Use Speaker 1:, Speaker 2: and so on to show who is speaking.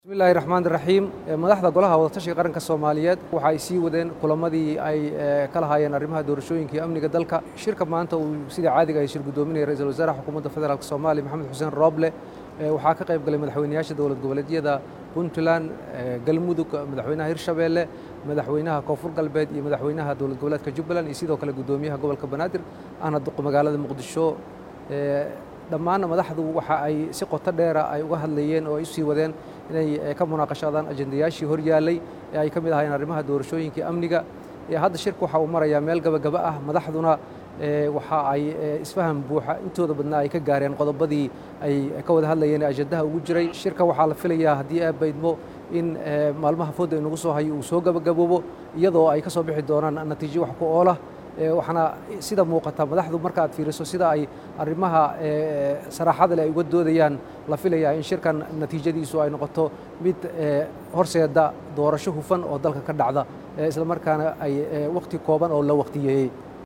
Speaker 1: bismillahi raxmaan raxiim madaxda golaha wadatashiga qaranka soomaaliyeed waxa ay sii wadeen kulamadii ay ka lahaayeen arrimaha doorashooyinka iyo amniga dalka shirka maanta uu sida caadiga ay shir gudoominaya ra-iisul wasaaraha xukuumadda federaalk soomaaliya maxamed xuseen rooble waxaa ka qayb galay madaxweynayaasha dowlad goboleedyada puntland galmudug madaxweynaha hirshabeelle madaxweynaha koonfur galbeed iyo madaxweynaha dowlad goboleedka jubbaland iyo sidoo kale gudoomiyaha gobolka banaadir ahna magaalada muqdisho dhammaan madaxdu waxa ay si qoto dheera ay uga hadlayeen oo ay usii wadeen inay ka munaaqashadaan ajendayaashii hor yaallay ee ay ka mid ahaayeen arrimaha doorashooyinkai amniga hadda shirka waxa uu marayaa meel gabagaba ah madaxduna waxa ay isfaham buuxa intooda badnaa ay ka gaareen qodobadii ay ka wada hadlayeen ee ajendaha ugu jiray shirka waxaa la filayaa haddii aad baydmo in maalmaha fooda inagu soo hayo uu soo gabagaboobo iyadoo ay ka soo bixi doonaan natiijo wax ku oolah waxaana sida muuqata madaxdu marka aad fiiriso sida ay arrimaha saraaxada leh ay uga doodayaan la filayaa in shirkan natiijadiisu ay noqoto mid horseeda doorasho hufan oo dalka ka dhacda isla markaana ay wakhti kooban oo la wakhtiyeeyey